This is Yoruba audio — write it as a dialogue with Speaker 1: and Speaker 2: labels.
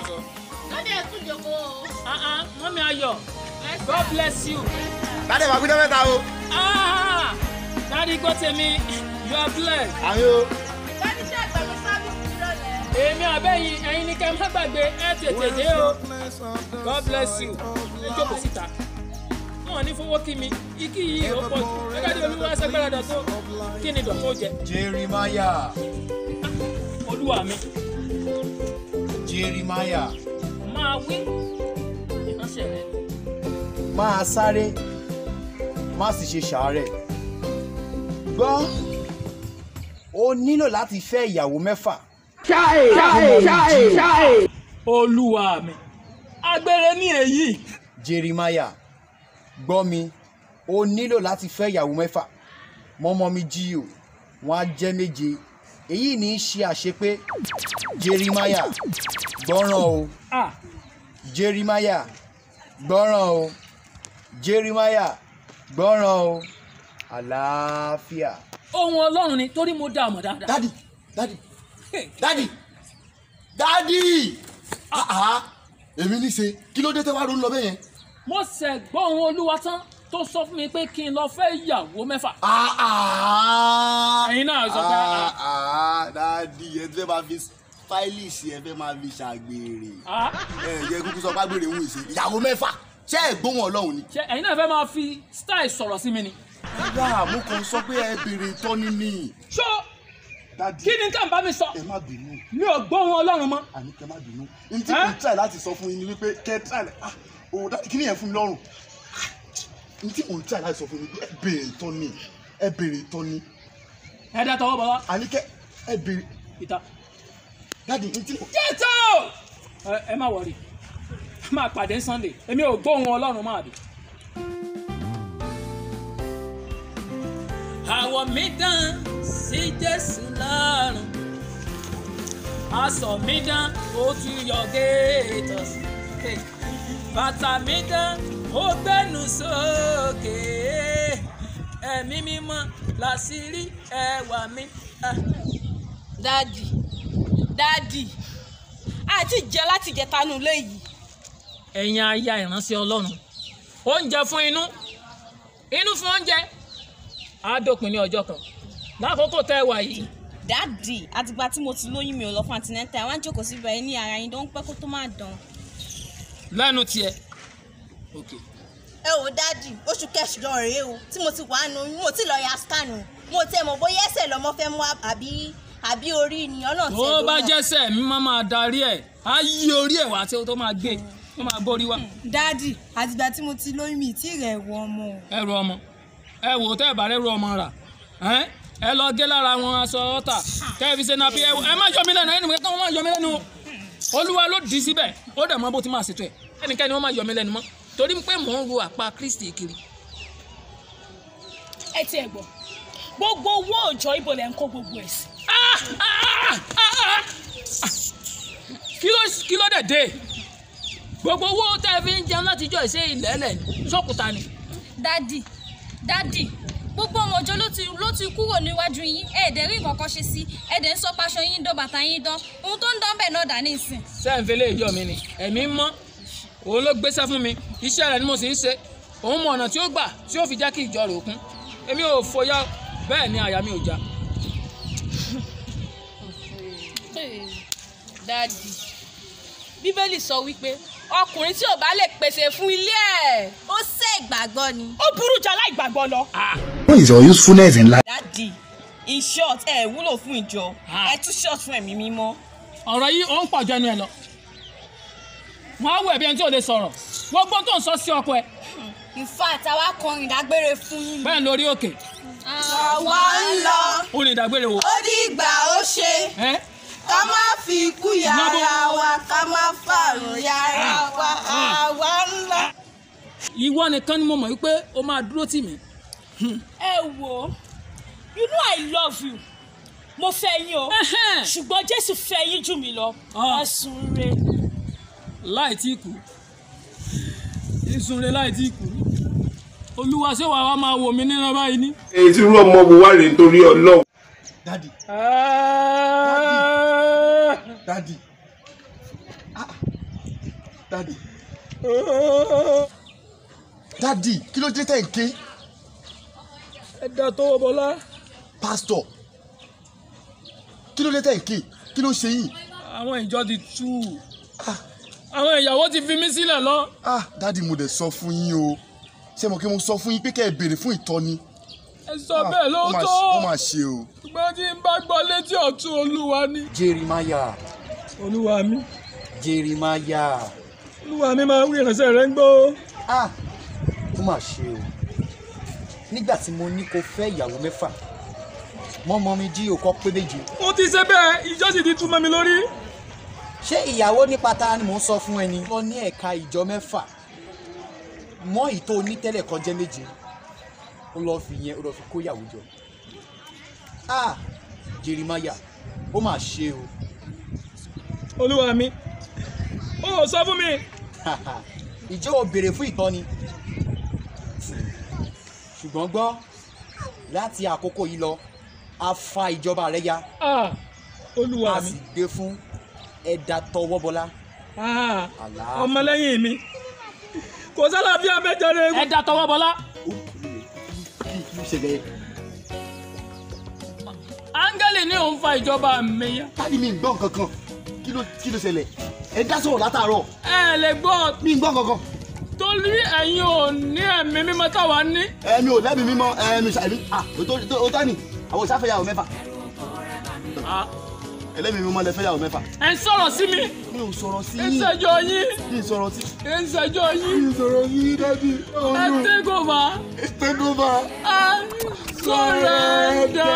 Speaker 1: sọ.
Speaker 2: lóde ẹkún jókòó o.
Speaker 1: Ah, ah, mọ́mí ayọ̀ god bless you.
Speaker 3: Dádì wà gbígbẹ́ mẹ́ta o.
Speaker 1: Ah, dáàdi gbọ́ tèmi you are blessed.
Speaker 3: Àmì o.
Speaker 2: dádì ṣe àgbàdo sábìsì nírọ̀lẹ́.
Speaker 1: èmi àbẹ́yìn ẹ̀yin ní kẹ́ ẹ má gbàgbé ẹ tètè dé o god bless you ẹ jókòó síta wọn ní fowó kí mi ikí yìí ó pọ̀ jù gẹ́gẹ́ bí olúwa ṣẹ́gbẹ́rẹ́ dọ̀tún kí ni dọ̀tún ó jẹ
Speaker 3: Jeremiah.
Speaker 1: olúwa mi
Speaker 3: Jeremiah.
Speaker 1: máa wí ìránṣẹ́ rẹ
Speaker 3: Máa sáré, má sì ṣe ṣàárẹ̀. Gbọ́, o nílò láti fẹ́ ìyàwó mẹ́fà.
Speaker 1: olúwa mi agbére ní èyí
Speaker 3: Jeremiah. Gbọ́ mi, o nílò láti fẹ́ ìyàwó mẹ́fà. Mọ́mọ́ mi jí o, wọ́n á jẹ́ méje. Èyí ní í ṣe àṣepé. Jeremiah. Gbọ́ràn o.
Speaker 1: ah
Speaker 3: Jeremiah gbọ́ràn o Jeremiah gbọ́ràn o àlàáfíà.
Speaker 1: ohun ọlọ́run ni torí mo dá ọmọ dáadáa
Speaker 3: dádì dádì dádì dádì àhá èmi ní ṣe kí ló dé tẹ́ wá ronú lọ bẹ́ẹ̀ yẹn.
Speaker 1: mo ṣẹ̀ gbọ́ ohun olúwa tán tó sọ fún mi pé kí n lọ fẹ́ ìyàwó mẹ́fà
Speaker 3: àhá
Speaker 1: ẹ̀yin náà sọ pé ah,
Speaker 4: àá dáàdi ẹ fẹ́ máa fi fáìlìsì ẹ fẹ́ máa fi ṣàgbèrè
Speaker 1: ah
Speaker 4: ẹ yẹ kúkú sọ págbèrè ń ṣe ìyàwó mẹ́fà ṣé ẹ gbóhùn ọlọ́run ni.
Speaker 1: ṣe ẹ̀yin náà fẹ́ máa fi style sọ̀rọ̀ sí mi ni
Speaker 4: rárá mo kàn sọ pé ẹ béèrè ìtọ́ni ni.
Speaker 1: ṣó
Speaker 4: dáàdi
Speaker 1: kí ni nǹkan bá mi sọ
Speaker 4: ẹ má bínú
Speaker 1: mi ò gbọ́ ohun ọlọ́run mọ́
Speaker 4: àní kẹ má bínú n tí mo try láti sọ fún yín ni wípé kẹ try ah òun dáàdi kí ni yẹn fún mi lọ́rùn n tí mo try láti sọ fún yín ni pé ẹ béèrè ìtọ́ni ẹ béèrè ìtọ́ni
Speaker 1: ẹ dá tọwọ́ bọ̀ wá
Speaker 4: àní kẹ ẹ béèrè
Speaker 1: ìta
Speaker 4: dáàdi n tí mo.
Speaker 1: jẹ́tò ẹ ẹ má wọrí ẹ máa pàdé ní sunday èmi ò gbọ́ ohun ọlọ́run mọ́ àbí. àwọ̀ mi dán sí jésù lọ́rùn aṣọ mi dán ó tún yọ géètò sí bàtà mi dán ó gbẹ́nu sókè ẹ̀mí mímọ́ làṣírí ẹwà mi. Ah.
Speaker 2: dádì dádì àti jẹ láti jẹ tanu léyìí.
Speaker 1: ẹ̀yin aya ìránṣẹ́ ọlọ́run oúnjẹ fún inú inú fún oúnjẹ á dópin ní ọjọ́ kan lákòókò tẹ́ ẹ wà yìí
Speaker 2: dádì àtìgbà tí mo ti lóyún mi ò lọ fún àtìnẹ́tà àwọn àjòkó síbẹ̀ ẹ ní ara yín tó ń pẹ́ kó tó máa dán.
Speaker 1: lẹ́nu tiẹ̀ ok
Speaker 2: ẹ wò dádì oṣù kẹsàn-án rèé o tí mo ti wà nù mo ti lọ ya scan o mo tẹ mọ bóyá ẹsẹ̀ lọmọ fẹ́ mú àbí àbí orí ènìyàn náà tẹ
Speaker 1: tó bá jẹ́sẹ̀ mi máa máa darí ẹ̀ á yí orí ẹ̀ wá tí ó tó máa gbé tó máa borí wá
Speaker 5: dádì àtìgbà tí mo ti lóyún mi tí rẹ̀ wọ ọmọ o.
Speaker 1: ẹrù ọmọ ẹ wò tẹ́ ẹ bá rẹ́rù ọmọ rà ẹ́ ẹ lọ gé lára wọn aṣọ ọ̀tà kẹ́ ẹ fi ṣe nàbí ẹ ẹ má yọ mí lẹ́nu ẹni kí wọ́n má yọ mí lẹ́nu o olúwa ló dì í síbẹ̀ ó dẹ̀ mọ́ bó ti máa ṣètò ẹ̀ ẹnikẹ́ni wọ́n má yọ mí lẹ́nu mọ́ torí pé mò ń ru àpá kristi kiri
Speaker 6: ẹ ti ẹ̀ gbọ́ gbogbo owó òòjọ́ ibo lẹ̀ ń kó gbogbo ẹ̀ sí.
Speaker 1: Ah! Ah! Ah! Ah! kí ló kí ló dẹ̀ dé gbogbo owó tẹ́ ẹ fi ń jẹun látijọ́ ìṣe ìlẹ́lẹ̀ sọ́kùtà ni
Speaker 7: dádì dádì gbogbo ọmọ ọjọ́ ló ti ló ti kúrò níwájú yín ẹ̀ẹ́dẹ̀ rí nǹkan kan ṣe sí ẹ̀ẹ́dẹ̀ ń sọ paṣọ yín dán bàtà yín dán ohun tó ń dán bẹ́ẹ̀ náà dà ní ìsìn.
Speaker 1: sẹ́ǹfẹ̀lẹ́ ìjọ mi ni ẹ̀mí mọ́ òun ló gbéṣẹ́ fún mi iṣẹ́ rẹ̀ ni mo sì ń ṣe òun mọ ọ̀nà tí ó gbà tí ó fi jẹ́ kí ìjọ rẹ̀ òkun èmi ò fòyà bẹ́ẹ̀ ni àyà mi ò já
Speaker 6: dádì bíbélì sọ wípé ọkùnrin tí ò bá lè pèsè fún ilé ẹ̀
Speaker 2: ó ṣe ìgbàgbọ́ ni.
Speaker 6: ó burú jù aláìgbàgbọ́ lọ.
Speaker 4: what is your usefulness in life.
Speaker 2: dádì in short ẹ wúlò fún ìjọ
Speaker 1: Ah.
Speaker 2: ẹ tún short fún ẹ̀mí mímọ́.
Speaker 1: ọ̀rọ̀ yìí ó ń pọ̀ jẹnu ẹ lọ wọ́n á wọ ẹ̀bí ẹni tí ò lè sọ̀rọ̀ gbogbo tó ń sọ sí ọkọ ẹ
Speaker 2: in fact àwa kọrin ìdágbére fún yín.
Speaker 1: bẹ́ẹ̀ lórí òkè
Speaker 2: àwa ń lọ
Speaker 1: ó ní ìdágbére wo
Speaker 2: ó dìgbà ó ṣe
Speaker 1: ẹ́
Speaker 2: ká má fi ikú yàrá wa ká má fàrùn yàrá wa àwa ń lọ.
Speaker 1: ìwọ nìkan ni mo mọ̀ wípé o máa dúró tì mí
Speaker 6: ẹ wò ó you know i love you mo fẹ́ yín o
Speaker 1: Ẹhẹ́n.
Speaker 6: ṣùgbọ́n jésù fẹ́ yín jù mí lọ
Speaker 1: Ah.
Speaker 6: ẹ̀sùn re
Speaker 1: láì tí kú ìsunre láì tí kú olúwa ṣé wàá wá máa wò mí nínú báyìí ní.
Speaker 8: èyí tí irú ọmọ wo wá rèé nítorí ọlọ́run.
Speaker 4: dádì dádì ah dádì dádì kí ló dé tẹ̀ ń ké
Speaker 1: ẹ dá tọwọ́ bọ́lá
Speaker 4: pásítọ̀ kí ló dé tẹ̀ ń ké kí ló ṣe yìí
Speaker 1: àwọn ìjọ ti tú àwọn ìyàwó ti fi mí sílẹ̀ lọ.
Speaker 4: ah dádì mo dẹ̀ sọ fún yín o ṣé mo kí mo sọ fún yín pé kẹ́ ẹ béèrè fún ìtọ́ni
Speaker 1: ẹ sọ bẹ́ẹ̀
Speaker 4: Ah, ó mà
Speaker 1: lóòótọ́
Speaker 4: ṣe- ó mà ṣe o
Speaker 1: ṣùgbọ́n tí n bá gbọ́ létí ọ̀tún olúwa ni.
Speaker 3: jerimaya
Speaker 1: olúwa mi
Speaker 3: jerimaya
Speaker 1: olúwa mi máa ń wí ìránṣẹ́ rẹ̀ ń gbọ́.
Speaker 3: ah ó mà ṣe o nígbà tí mo ní kó fẹ́ ìyàwó mẹ́fà mọ́mọ́ mi jí òkọ́ pé méje
Speaker 1: ó ti ṣe bẹ́ẹ̀ ìjọ sì ti tú mọ́ mi lórí.
Speaker 3: ṣé ìyàwó nípa ta ni mò ń sọ fún ẹni. lọ ní ẹ̀ka ìjọ mẹ́fà mọ́ ìtò onítẹ̀lẹ̀ kan jẹ́ méje ó lọ́ọ́ fi yẹn ó lọ́ọ́ fi kó ìyàwó jọ. ah jerimaya ó mà ṣe o
Speaker 1: olúwa mi ó sọ fún mi.
Speaker 3: ìjọ ò béèrè fún ìtọ́ni ṣùgbọ́n gbọ́ láti àkókò yìí lọ a fa ìjọba rẹ ya
Speaker 1: Ah, olúwa
Speaker 3: a
Speaker 1: mi
Speaker 3: sì gbé fún ẹ̀dá tọwọ́bọlá
Speaker 1: Ah,
Speaker 3: Àlàáfíà.
Speaker 1: ọmọlẹ́yìn mi kò sálàáfíà mẹ́jọ rẹ̀. ẹ dá tọwọ́ bọ́lá.
Speaker 4: kí ló ṣẹlẹ̀
Speaker 1: áńgẹ́lì ní òun fa ìjọba mi ya.
Speaker 4: dádì mi ń gbọ́ nǹkan kan kí ló kí ló ṣẹlẹ̀ ẹ dá sọ̀rọ̀ látàárọ̀
Speaker 1: ẹ lè gbọ́
Speaker 4: mi ń gbọ́ nǹkan kan
Speaker 1: torí ẹ̀yin ò ní ẹ̀mí mímọ́ táwa ní.
Speaker 4: ẹ̀mí ò lẹ́bi mímọ́ ẹ̀mí ṣàìmí ah ó tọ́ ni àwọn ìsáfẹ́yàwó mẹ́fà ẹlẹ́mi mímọ́ lẹ fẹ́yàwó mẹ́fà
Speaker 1: ẹ ń sọ̀rọ̀ sí mi
Speaker 4: mi ò sọ̀rọ̀ sí
Speaker 1: ẹ ń
Speaker 4: yín
Speaker 1: ṣẹjọ́ yín
Speaker 4: mi ò sọ̀rọ̀ sí
Speaker 1: ẹ ń ṣẹjọ́ yín
Speaker 4: mi ò sọ̀rọ̀ sí yín dádì
Speaker 1: ẹ take over
Speaker 4: take over
Speaker 1: I surrender.